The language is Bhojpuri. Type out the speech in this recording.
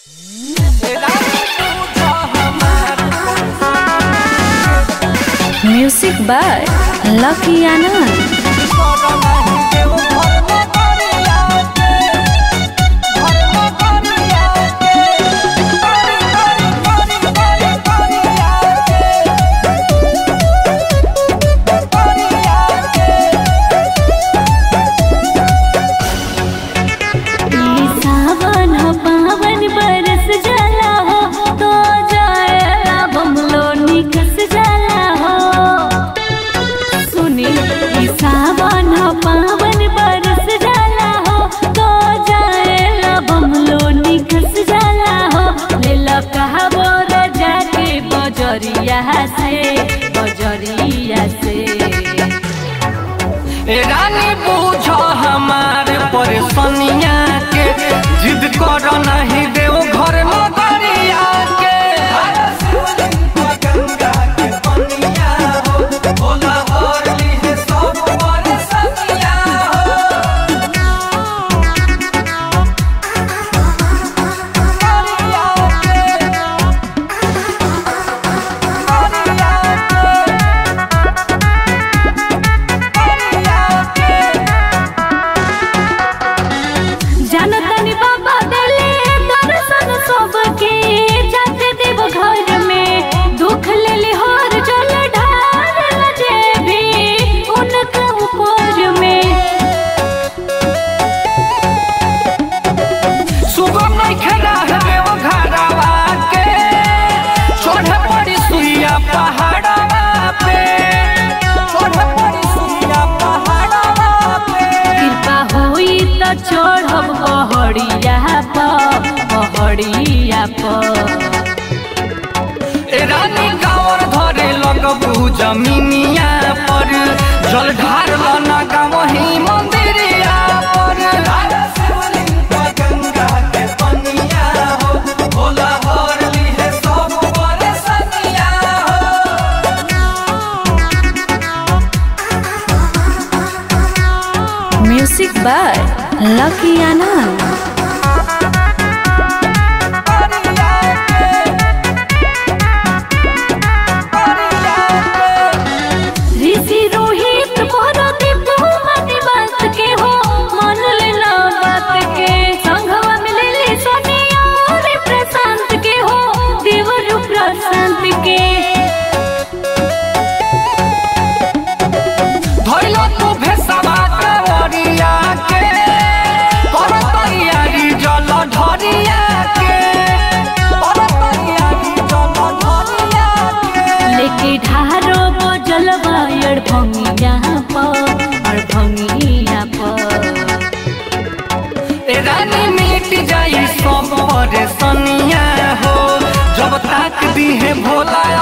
म्यूजिक बाय लकी आनंद सावन पावन बरस जाला हो तो जाएला बमलो निकस जाला हो सुनी ई सावन पावन बरस जाला हो तो जाएला बमलो निकस जाला हो ले कहाबो राजा के बजरिया से बजरिया से ए रानी बूझ हमार परेशानिया के जिद कर नहीं देव घर नगरिया के गंगा के पनिया हो भोला हरली है सब परेशानिया हो करिया के करिया के जनतनी बाबा दिले दर्शन सबके जाते देव घर में दुख लेली हर जल ढाल जे भी उनका ऊपर में सुगम नहीं खेला है वो घरवा के छोड़ पड़ी सुइया पहाड़वा पे छोड़ पड़ी सुइया पहाड़वा पे कृपा होई त चढ़ब पहड़िया पर पहड़िया पर ए रानी गाँवर धरे लगबू जमीनिया पर जल ढार लना गाँव ही मंदिरिया पर गंगा के पनिया हो भोला हरली है सब परेशानिया हो म्यूजिक बाय लकी आनंद ऋषि रोहित भरती बहुमति बात के हो मन लेला बात के संघवा मिलेली सोनिया और प्रशांत के हो देवर प्रशांत के धइलो तू भेसवा कवरिया के कर तैयारी जल ढरिया के कर तैयारी जल ढरिया के लेके ढारो बजल बायर भंगिया पर और भंगिया पर ए रानी मिट जाई सब परेशानिया हो जब तक दी है भोला